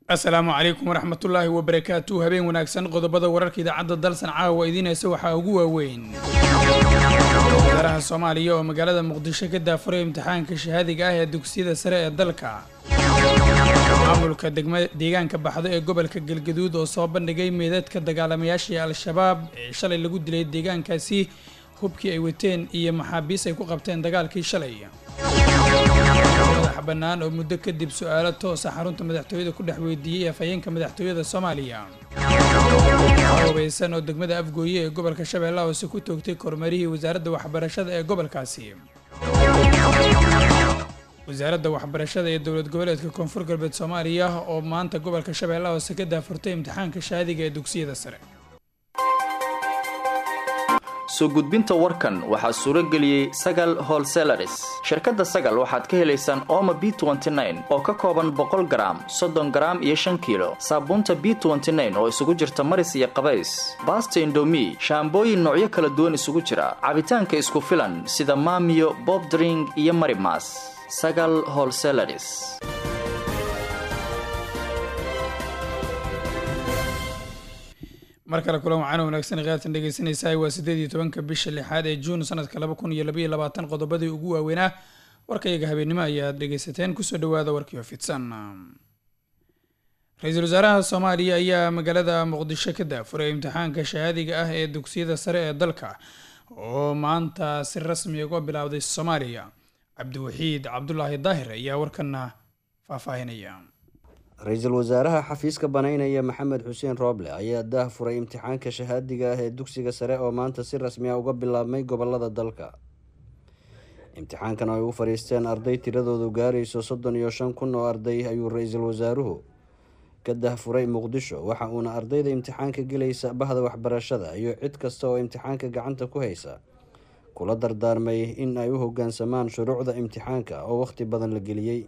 asalaamu calaykum waraxmatullaahi wabarakaatu habeen wanaagsan qodobada wararka idaacadda dalsan caawa idiinaysa waxaa ugu waaweyn wasaaraha soomaaliya oo magaalada muqdisho ka daafuray imtixaanka shahaadiga ah ee dugsiyada sare ee dalka maamulka degma deegaanka baxdo ee gobolka galgaduud oo soo bandhigay meedadka dagaalamayaashii al-shabaab ee shalay lagu dilay deegaankaasi hubkii ay wateen iyo maxaabiis ay ku qabteen dagaalkii shalay madax bannaan oo muddo kadib su-aalo toosa xarunta madaxtooyada ku dhex weydiiyey afhayeenka madaxtooyada soomaaliya hubeysan oo degmada afgooye ee gobolka shabeellaha hoose ku toogtay kormeerihii wasaaradda waxbarashada ee gobolkaasi wasaaradda waxbarashada ee dowlad goboleedka koonfur galbeed soomaaliya oo maanta gobolka shabeellaha hoose ka daafurtay imtixaanka shahaadiga ee dugsiyada sare soo gudbinta warkan waxaa suuro geliyey sagal holselaris shirkadda sagal waxaad ka helaysaan ooma b oo ka kooban boqol garaam soddon garaam iyo shan kiilo saabuunta b oo isugu jirta maris iyo qabays baasta indomi shaambooyin noocyo kala duwan isugu jira cabitaanka isku filan sida maamiyo bobdring iyo marimas sagal holselaris mar kale kulan waxaana wanaagsan khiyaartan dhegeysanaysaa waa siddeed iyo tobanka bisha lixaad ee juun sanadka laba kun iyo labaiyo labaatan qodobadii ugu waaweynaa warkayaga habeennimo ayaad dhegeysateen kusoo dhawaada warkiio fidsan ra-iisul wasaaraha soomaaliya ayaa magaalada muqdisho ka daafuray imtixaanka shahaadiga ah ee dugsiyada sare ee dalka oo maanta si rasmi uga bilowday soomaaliya cabdiwaxiid cabdulaahi daahir ayaa warkana faahfaahinaya ra-iisul wasaaraha xafiiska banaynaya maxamed xuseen rooble ayaa daah furay imtixaanka shahaadiga ah ee dugsiga sare oo maanta si rasmi ah uga bilaabmay gobolada dalka imtixaankan ay u fadhiisteen arday tiradoodu gaarayso soddon iyo shan kun oo arday ayuu ra-iisul wasaaruhu ka dahfuray muqdisho waxa uuna ardayda imtixaanka gelaysa bahda waxbarashada iyo cid kasta oo imtixaanka gacanta ku haysa kula dardaarmay in ay u hogaansamaan shuruucda imtixaanka oo wakhti badan la geliyey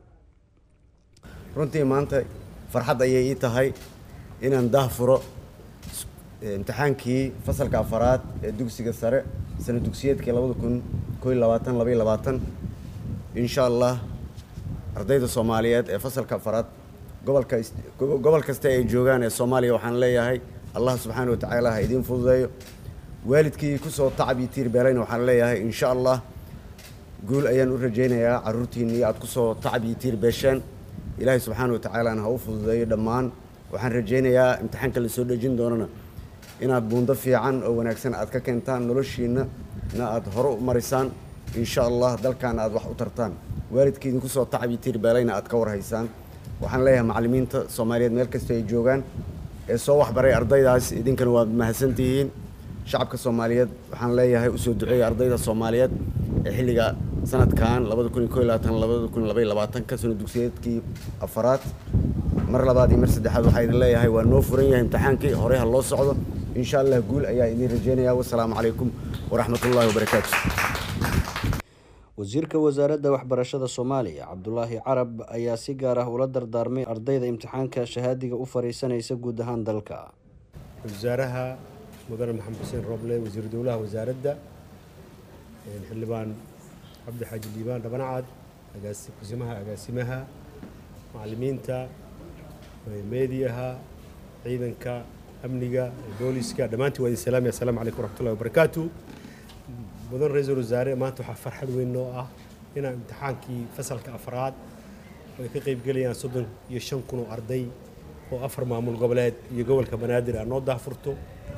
runtii maanta farxad ayay ii tahay inaan daah furo imtixaankii fasalka afaraad ee dugsiga sare sana dugsiyeedkii labada kun kooiy labaatan labaiy labaatan insha allah ardayda soomaaliyeed ee fasalka afaraad gobolka gobol kasta ay joogaan ee soomaaliya waxaan leeyahay allah subxaana wa tacaala ha idiin fududeeyo waalidkii kusoo tacab iyo tiirbeelayna waxaan leeyahay insha allah guul ayaan u rajaynayaa caruurtiinnii aada kusoo tacab iyo tiirbeesheen ilaahay subxaana wa tacaalana ha u fududeeyo dhammaan waxaan rajaynayaa imtixaanka la soo dhejin doonana inaad buundo fiican oo wanaagsan aad ka keentaan noloshiinna na aada hore u marisaan insha allah dalkaana aad wax u tartaan waalidkii idinku soo tacabi tiirbeelayna aad ka warhaysaan waxaan leeyahay macallimiinta soomaaliyeed meel kasta ay joogaan ee soo waxbaray ardaydaas idinkana waad mahadsantihiin shacabka soomaaliyeed waxaan leeyahay usoo duceeya ardayda soomaaliyeed ee xilliga sanadkan labada kun iyo ko labaatan labada kun labaiy labaatanka sano dugsiyeedkii afaraad mar labaad iyo mar saddexaad waxaa idin leeyahay waa noo furan yahay imtixaankii horey ha loo socdo insha allah guul ayaa idiin rajeynaya wasalaamu calaykum waraxmat ullahi wabarakaatu wasiirka wasaaradda waxbarashada soomaaliya cabdulaahi carab ayaa si gaar ah ula dardaarmay ardayda imtixaanka shahaadiga u fariisanaysa guud ahaan dalka wasaaraha mudane maxamed xuseen rooble wasiiru dowlaha wasaaradda xildhibaan cabdi xaaji liibaan dhabanacad kusimaha agaasimaha macallimiinta meediyaha ciidanka amniga booliska dhammaantiin waa idin salaamaya assalamu calaykum waraxmatullahi wabarakaatu mudan ra-iisul wasaare maanta waxaa farxad weyn noo ah inaan imtixaankii fasalka afraad oo ay ka qaybgelayaan soddon iyo shan kun oo arday oo afar maamul goboleed iyo gobolka banaadir ah noo daahfurto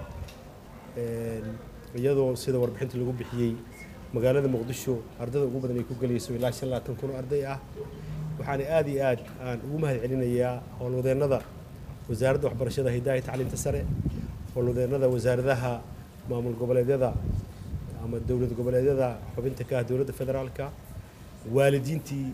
iyadoo sida warbixinta lagu bixiyey magaalada muqdisho ardayda ugu badan ay ku gelayso ilaa shan labaatan kun oo arday ah waxaana aada iyo aad aan ugu mahad celinayaa howlwadeennada wasaaradda waxbarashada hidaaya tacliinta sare howlwadeennada wasaaradaha maamul goboleedyada ama dowlad goboleedyada xubinta ka ah dowladda federaalka waalidiintii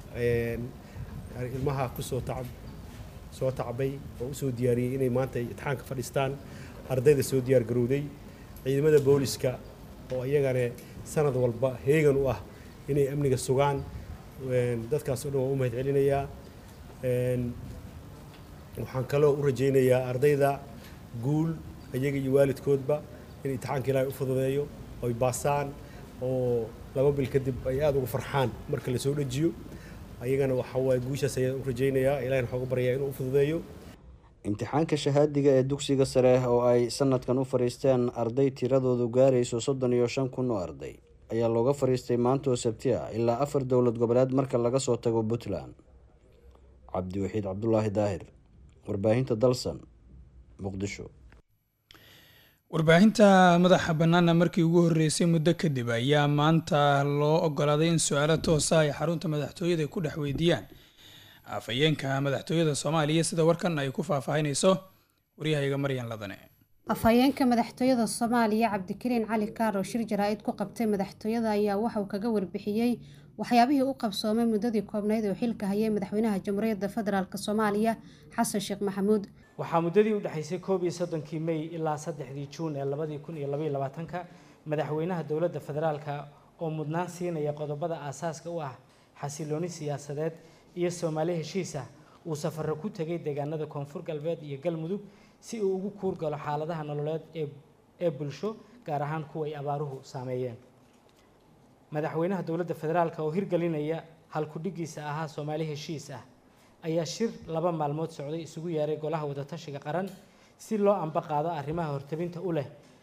ilmaha kusoo tacab soo tacbay oo usoo diyaariyey inay maanta imtixaanka fadhiistaan ardayda soo diyaar garowday ciidamada booliska oo iyagane sanad walba heegan u ah inay amniga sugaan dadkaas o dhan waan u mahad celinayaa waxaan kaloo u rajaynayaa ardayda guul iyaga iyo waalidkoodba in imtixaanka ilaahay u fududeeyo oy baasaan oo laba bil kadib ay aada uga farxaan marka la soo dhejiyo ayagana waxa waaye guushaas ayaan u rajaynayaa ilahina waxaan uga baryayaa inuu u fududeeyo imtixaanka shahaadiga ee dugsiga sare oo ay sanadkan u fadhiisteen arday tiradoodu gaarayso soddon iyo shan kun oo arday ayaa looga fadhiistay maanta oo sabti ah ilaa afar dowlad goboleed marka laga soo tago puntland cabdiwaxiid cabdulaahi daahir warbaahinta dalsan muqdisho warbaahinta madaxa bannaana markii ugu horreysay muddo kadib ayaa maanta loo ogolaaday in su-aalo toosa ay xarunta madaxtooyada ku dhex weydiiyaan afhayeenka madaxtooyada soomaaliya sida warkan ay ku faahfaahinayso waryahayga maryan ladane afhayeenka madaxtooyada soomaaliya cabdikariin cali kaaro shir jaraa-id ku qabtay madaxtooyada ayaa waxauu kaga warbixiyey waxyaabihii u qabsoomay muddadii koobnayd oo xilka hayay madaxweynaha jamhuuriyadda federaalk soomaaliya xasan sheekh maxamuud waxaa muddadii u dhexaysay koob iyo soddonkii mey ilaa saddexdii juun ee labadii kun iyo labaiyo labaatanka madaxweynaha dowladda federaalka oo mudnaan siinaya qodobada aasaaska u ah xasilooni siyaasadeed iyo soomaali heshiis ah uu safaro ku tegay deegaanada koonfur galbeed iyo galmudug si uu ugu kuurgalo xaaladaha nololeed ee bulsho gaar ahaan kuwa ay abaaruhu saameeyeen madaxweynaha dowladda federaalka oo hirgelinaya halkudhigiisa ahaa soomaali heshiis ah ayaa shir laba maalmood socday isugu yeeray golaha wadatashiga qaran si loo amba qaado arrimaha hortabinta u leh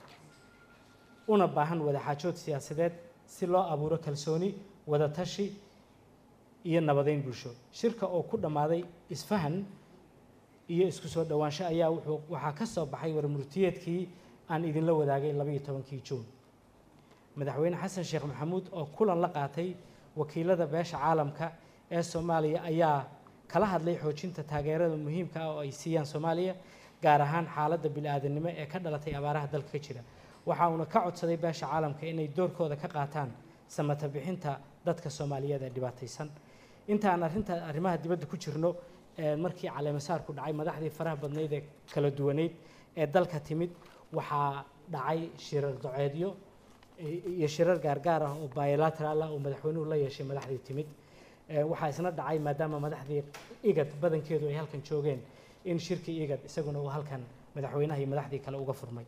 una baahan wadaxaajood siyaasadeed si loo abuuro kalsooni wadatashi iyo nabadeyn bulsho shirka oo ku dhammaaday isfahan iyo isku soo dhowaansho ayaa wuxuu waxaa ka soo baxay warmurtiyeedkii aan idinla wadaagay labaiyo tobankii juun madaxweyne xasan sheekh maxamuud oo kulan la qaatay wakiilada beesha caalamka ee soomaaliya ayaa kala hadlay xoojinta taageerada muhiimka ah oo ay siiyaan soomaaliya gaar ahaan xaaladda bili-aadanimo ee ka dhalatay abaaraha dalka ka jira waxa uuna ka codsaday beesha caalamka inay doorkooda ka qaataan samata bixinta dadka soomaaliyeed ee dhibaataysan inta aan arrinta arrimaha dibadda ku jirno markii caleemasaarku dhacay madaxdii faraha badnayd ee kala duwaneyd ee dalka timid waxaa dhacay shirar doceedyo iyo shirar gaargaar ah oo bilateral ah oo madaxweynuhu la yeeshay madaxdii timid waxaa isna dhacay maadaama madaxdii igad badankeedu ay halkan joogeen in shirkii igad isaguna uu halkan madaxweynaha iyo madaxdii kale uga furmay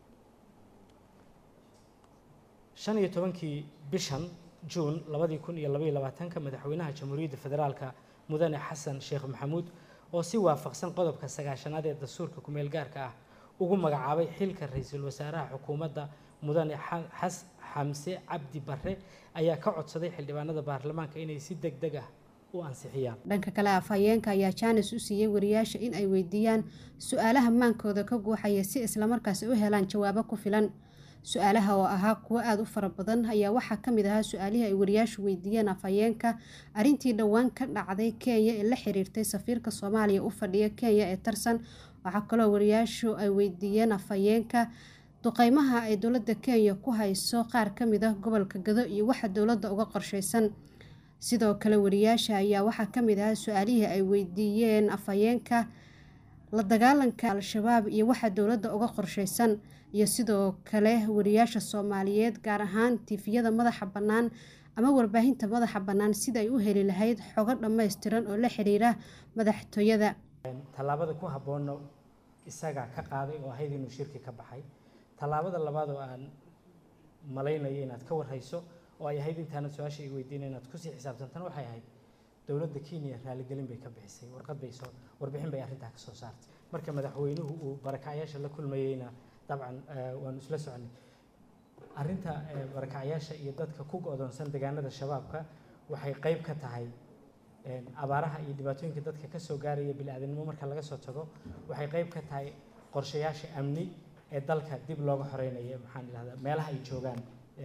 shan iyo tobankii bishan juun labadii kun iyo labaiyo labaatanka madaxweynaha jamhuuriyadda federaalka mudane xasan sheekh maxamuud oo si waafaqsan qodobka sagaashanaad ee dastuurka kumeel gaarka ah ugu magacaabay xilka ra-iisul wasaaraha xukuumadda mudane xamse cabdi barre ayaa ka codsaday xildhibaanada baarlamaanka inay si deg deg ah u ansixiyaan dhanka kale afhayeenka ayaa jaanis u siiyey wariyaasha in ay weydiiyaan su-aalaha maankooda ka guuxaya si islamarkaasi u helaan jawaabo ku filan su-aalaha oo ahaa kuwo aada u fara badan ayaa waxaa ka mid ahaa su-aalihii ay wariyaashu weydiiyeen afhayeenka arrintii dhowaan ka dhacday kenya ee la xiriirtay safiirka soomaaliya u fadhiya kenya ee tarsan waxaa kaloo wariyaashu ay weydiiyeen afhayeenka duqeymaha ay dowladda kenya ku hayso qaar ka mid ah gobolka gado iyo waxa dowladda uga qorsheysan sidoo kale wariyaasha ayaa waxaa ka mid ahaa su-aalihii ay weydiiyeen afhayeenka la dagaalanka al-shabaab iyo waxa dowladda uga qorsheysan iyo sidoo kale wariyaasha soomaaliyeed gaar ahaan tifiyada madaxa bannaan ama warbaahinta madaxa bannaan sida ay u heli lahayd xogo dhammaystiran oo la xiriira madaxtooyada tallaabada ku habboonna isagaa ka qaaday oo ahayd inuu shirki ka baxay tallaabada labaad oo aan malaynayo inaad ka warhayso oo ay ahayd intaanad su-aasha i weydiina inaad kusii xisaabtantana waxay ahayd dowladda kenya raaligelin bay ka bixisay warqad bay soo warbixin bay arrintaa ka soo saartay marka madaxweynuhu uu barakacyaasha la kulmayeyna dabcan waanu isla soconay arrinta barakacyaasha iyo dadka ku go-doonsan deegaanada shabaabka waxay qeyb ka tahay abaaraha iyo dhibaatooyinka dadka ka soo gaaraya bili-aadanimo marka laga soo tago waxay qeyb ka tahay qorshayaasha amni ee dalka dib looga xoreynaya maxaan idhahdaa meelaha ay joogaan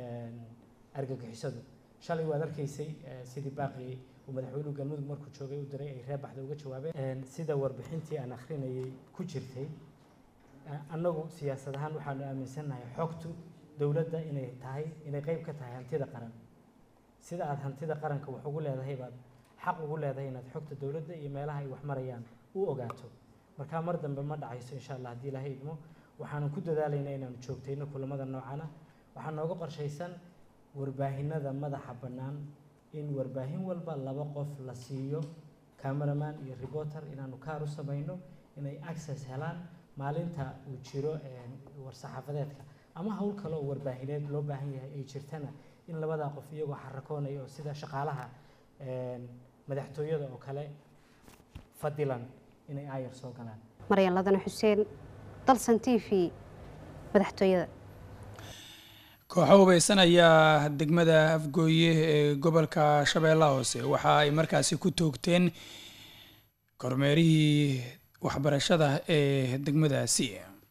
argagixisadu shalay waad arkaysay sidii baaqii uu madaxweynuhu galmudug markuu joogay u diray ay reer baxda uga jawaabeen sida warbixintii aan akhrinayay ku jirtay annagu siyaasad ahaan waxaanu aaminsannahay xogtu dowladda inay tahay inay qeyb ka tahay hantida qaran sida aada hantida qaranka wax ugu leedahay baad xaq ugu leedahay inaad xogta dowladda iyo meelaha ay wax marayaan u ogaato markaa mar dambe ma dhacayso insha allah haddii ilaahay idmo waxaanu ku dadaalaynaa inaanu joogtayno kulamada noocana waxaa nooga qorshaysan warbaahinada madaxa bannaan in warbaahin walba laba qof la siiyo cameraman iyo reporter inaanu kaar u samayno inay access helaan maalinta uu jiro war-saxaafadeedka ama howl kale oo warbaahineed loo baahan yahay ay jirtana in labadaa qof iyagoo xarakoonaya oo sida shaqaalaha madaxtooyada oo kale fadilan inay aayar soo galaan maryan ladane xuseen dalsan t v madaxtooyada kooxo hubeysan ayaa degmada afgooye ee gobolka shabeellaha hoose waxa ay markaasi ku toogteen kormeerihii waxbarashada ee degmadaasi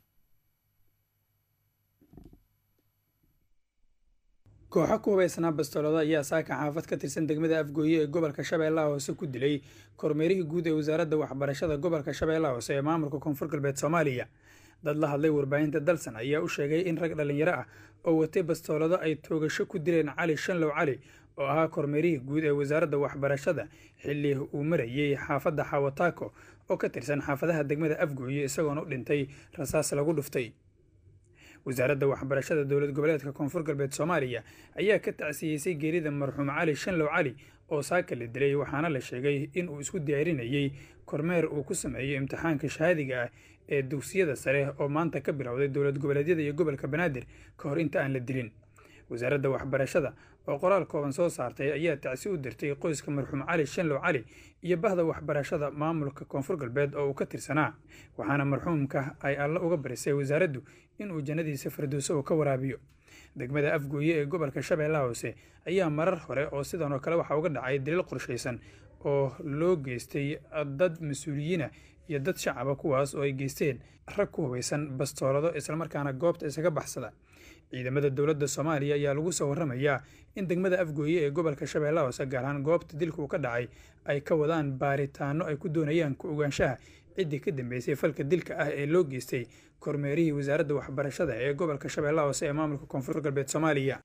kooxo ku hubeysnaa bastoolada ayaa saaka xaafad ka tirsan degmada afgooye ee gobolka shabeellaha hoose ku dilay kormeerihii guud ee wasaaradda waxbarashada gobolka shabeellaha hoose ee maamulka koonfur galbeed soomaaliya dad la hadlay warbaahinta dalsan ayaa u sheegay in rag dhallinyaro ah oo watay bastoolado ay toogasho ku dileen cali shanlow cali oo ahaa kormeerihii guud ee wasaaradda waxbarashada xilli uu marayey xaafadda xawataako oo ka tirsan xaafadaha degmada afgooye isagoona u dhintay rasaas lagu dhuftay wasaaradda waxbarashada dowlad goboleedka koonfur galbeed soomaaliya ayaa ka tacsiyeysay geerida marxuum cali shanlow cali oo saaka la dilay waxaana la sheegay in uu isku diyaarinayey kormeer uu ku sameeyo imtixaanka shahaadiga ah ee dugsiyada sare oo maanta ka bilowday dowlad goboleedyada iyo gobolka banaadir ka hor inta aan la dilin wasaaradda waxbarashada oo qoraal kooban soo saartay ayaa tacsi u dirtay qoyska marxuum cali shanlow cali iyo bahda waxbarashada maamulka koonfur galbeed oo uu ka tirsanaa waxaana marxuumka ay alle uga barisay wasaaraddu inuu jannadiisa firdowso uu ka waraabiyo degmada afgooye ee gobolka shabeellaha hoose ayaa marar hore oo sidan oo kale waxaa uga dhacay daliil qorshaysan oo loo geystay dad mas-uuliyiina iyo dad shacaba kuwaas oo ay geysteen rag ku hubaysan bastoolado islamarkaana goobta isaga baxsada ciidamada dowladda soomaaliya ayaa lagu soo warramayaa in degmada afgooye ee gobolka shabeellaha hoose gaar ahaan goobta dilka uu ka dhacay ay ka wadaan baaritaano ay ku doonayaan ku ogaanshaha ciddii ka dambeysay falka dilka ah ee loo geystay kormeerihii wasaaradda waxbarashada ee gobolka shabeellaha hoose ee maamulka koonfur galbeed soomaaliya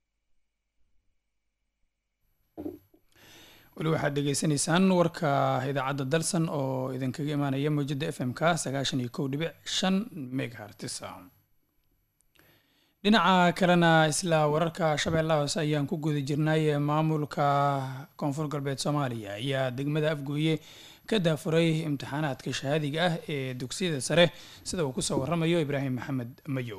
weli waxaad dhegeysanaysaan warka idaacadda dalsan oo idinkaga imaanaya mawjada f m k sagaashan iyo kow dhibic shan megahertis dhinaca kalena isla wararka shabeellaha hoose ayaan ku guda jirnay maamulka koonfur galbeed soomaaliya ayaa degmada afgooye ka daafuray imtixaanaadka shahaadiga ah ee dugsiyada sare sida uu kusoo waramayo ibraahim maxamed mayow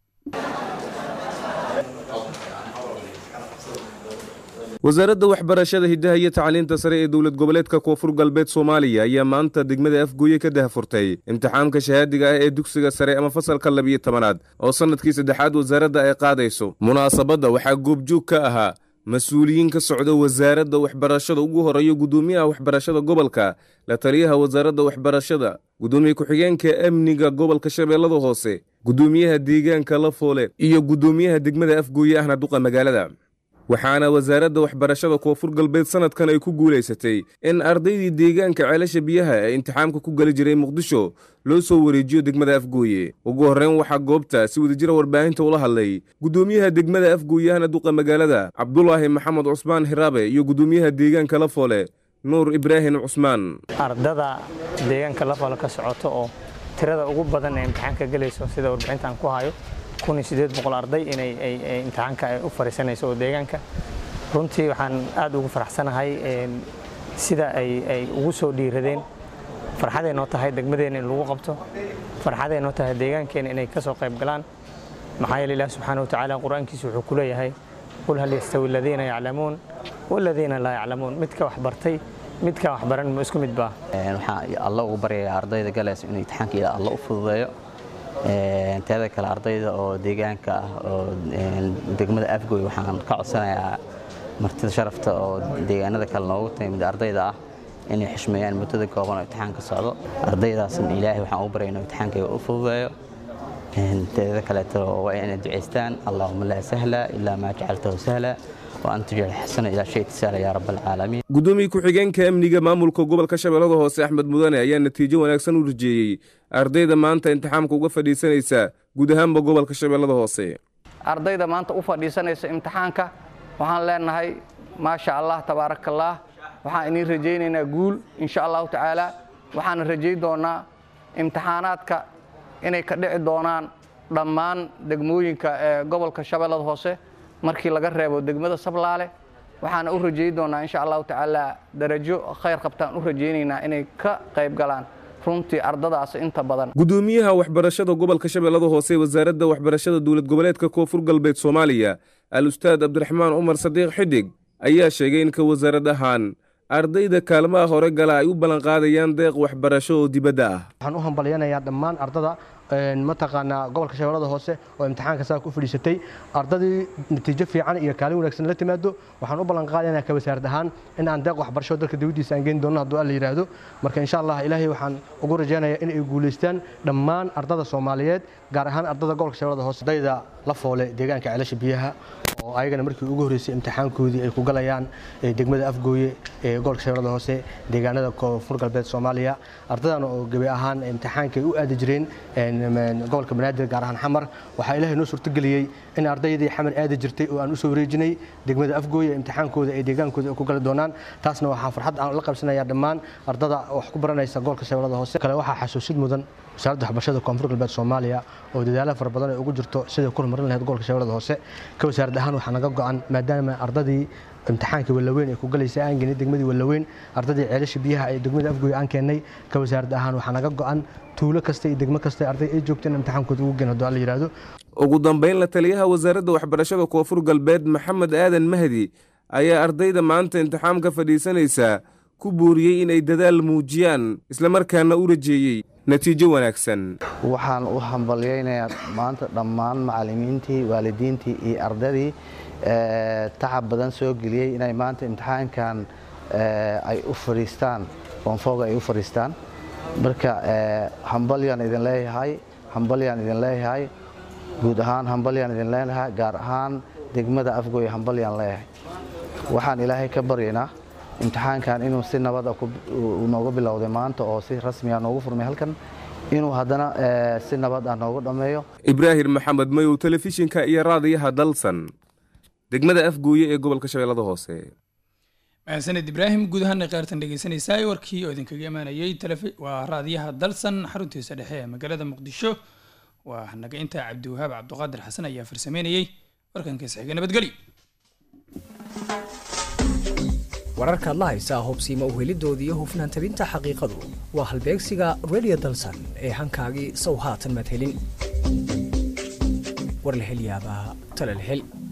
wasaaradda waxbarashada hiddaha iyo tacliinta sare ee dowlad goboleedka koonfur galbeed soomaaliya ayaa maanta degmada afgooye ka dahfurtay imtixaamka shahaadiga ah ee dugsiga sare ama fasalka labiyo tobanaad oo sannadkii saddexaad wasaaradda ay qaadayso munaasabadda waxaa goobjoog ka ahaa mas-uuliyiin ka socda wasaaradda waxbarashada ugu horeeyo guddoomiyaha waxbarashada gobolka la taliyaha wasaaradda waxbarashada guddoomiye ku-xigeenka amniga gobolka shabeellada hoose guddoomiyaha deegaanka lafoole iyo guddoomiyaha degmada afgooye ahna duqa magaalada waxaana wasaaradda waxbarashada koonfur galbeed sannadkan ay ku guulaysatay in ardaydii deegaanka ceelasha biyaha ee imtixaamka ku geli jiray muqdisho loo soo wareejiyo degmada afgooye ugu horreyn waxaa goobta si wadajira warbaahinta ula hadlay guddoomiyaha degmada afgooye ahna duqa magaalada cabdulaahi maxamed cusmaan hiraabe iyo guddoomiyaha deegaanka lafoole nuur ibraahim cusmaan ardada deegaanka lafoole ka socoto oo tirada ugu badan ee imtixaanka gelayso sida warbixintaan ku hayo arday inay imtixaanka ay u fariisanayso oo deegaanka runtii waxaan aad ugu faraxsanahay sida ay ugu soo dhiiradeen farxaday noo tahay degmadeena in lagu qabto farxaday noo tahay deegaankeena inay ka soo qayb galaan maxaa yeele ilaah subxaana wa tacaala qur-aankiisa wuxuu ku leeyahay qul hal yastawi aladiina yaclamuun waladiina laa yaclamuun midka wax bartay midka wax baran ma isku mid baa waxaan alla ugu baryayaa ardayda galayso inuu imtixaanka ila alla u fududeeyo teeda kale ardayda oo deegaanka ah oo degmada afgoy waxaan ka codsanayaa martida sharafta oo deegaanada kale noogu timid ardayda ah inay xishmeeyaan muddada kooban oo imtixaanka socdo ardaydaasna ilaahay waxaan ugu baryay inuu imtixaanka u fududeeyo teeda kaleeto waa inay ducaystaan allahuma laa sahla ilaa maa jacaltahu sahla gudoomiye ku-xigeenka amniga maamulka gobolka shabeellada hoose axmed mudane ayaa natiijo wanaagsan u rajeeyey ardayda maanta imtixaamka uga fadhiisanaysa guud ahaanba gobolka shabeellada hoose ardayda maanta u fadhiisanaysa imtixaanka waxaan leenahay maasha allah tabaarakallaah waxaan idiin rajaynaynaa guul insha allahu tacaala waxaana rajayn doonaa imtixaanaadka inay ka dhici doonaan dhammaan degmooyinka ee gobolka shabeellada hoose markii laga reebo degmada sablaale waxaana u rajayn doonaa insha allahu tacaala darajo khayr qabtaan u rajaynaynaa inay ka qayb galaan runtii ardadaas inta badan gudoomiyaha waxbarashada gobolka shabeellada hoose ee wasaaradda waxbarashada dowlad goboleedka koonfur galbeed soomaaliya al ustaad cabdiraxmaan cumar sadiiq xidig ayaa sheegay in ka wasaarad ahaan ardayda kaalmaha hore gala ay u ballanqaadayaan deeq waxbarasho oo dibadda ah waxaan u hambalyanayaa dhammaan ardada mataqaanaa gobolka shabeellada hoose oo imtixaanka saa ku fadhiisatay ardadii natiijo fiican iyo kaalin wanaagsan la timaado waxaan u ballan qaadaynaa ka wasaarad ahaan in aan deeq waxbarasho dalka dawladdiisa aan geyn doono hadduu alla yidhaahdo marka insha allah ilaahay waxaan ugu rajaynayaa in ay guulaystaan dhammaan ardada soomaaliyeed gaar ahaan ardada gobolka shabeellada hoose ardayda la foole deegaanka ceelasha biyaha oo ayagana markii ugu horreysay imtixaankoodii ay ku galayaan degmada afgooye ee gobolka shabeellada hoose deegaanada koonfur galbeed soomaaliya ardadan oo gebi ahaan imtixaanka ay u aadi jireen gobolka banaadir gaar ahaan xamar waxaa ilaahay noo suurtageliyey in ardaydii xamar aadi jirtay oo aan u soo wareejinay degmada afgooye imtixaankooda ee deegaankooda ay ku gali doonaan taasna waxaa farxad aan la qabsanayaa dhammaan ardada wax ku baranaysa gobolka shabeellada hoose kale waxaa xasuusid mudan wasaaradda waxbarashada koonfur galbeed soomaaliya oo dadaalo fara badan ay ugu jirto sidai ku horumarin lahayd gobolka shabeellada hoose ka wasaarad ahaan waxaa naga go'an maadaama ardadii imtixaanka wallaweyn ay ku galaysa aan geenay degmadii wallaweyn ardadii ceelasha biyaha ee degmada afgooye aan keennay ka wasaarad ahaan waxaa naga go'an tuulo kasta iyo degmo kasta arday ay joogto in imtixaankooda ugu geen hadduu alla yidhaahdo ugu dambayn la taliyaha wasaaradda waxbarashada koonfur galbeed maxamed aadan mahdi ayaa ardayda maanta imtixaamka fadhiisanaysaa ku buuriyey inay dadaal muujiyaan islamarkaana u rajeeyey natiijo wanaagsan waxaan u hambalyaynayaa maanta dhammaan macallimiintii waalidiintii iyo ardadii tacab badan soo geliyey inay maanta imtixaankan ay u fadhiistaan foonfooga ay u fadhiistaan marka hambalyaan idin leeyahay hambalyaan idin leeyahay guud ahaan hambalyaan idin leeyahay gaar ahaan degmada afgooye hambalyaan leeyahay waxaan ilaahay ka baryaynaa imtixaankan inuu si nabada nooga bilowday maanta oo si rasmiya noogu furmay halkan inuu haddana si nabad ah noogu dhammeeyo ibraahim maxamed mayow telefishinka iyo raadiyaha dalsan degmada afgooye ee gobolka shabeellada hoose mahadsaned ibraahim guud ahaana qaartan dhegeysanaysaa warkii oo idinkaga imaanayay waa raadiyaha dalsan xaruntiisa dhexe ee magaalada muqdisho waa naga intaa cabdiwahaab cabduqaadir xasan ayaa farsameynayey warkankiisa xiga nabadgelyo wararkaad la haysaa hubsiima uhelidoodii iyo hufnaan tabinta xaqiiqadu waa halbeegsiga radio dalsan ee hankaagii sow haatan madhelin warlahelyaabaha talalhel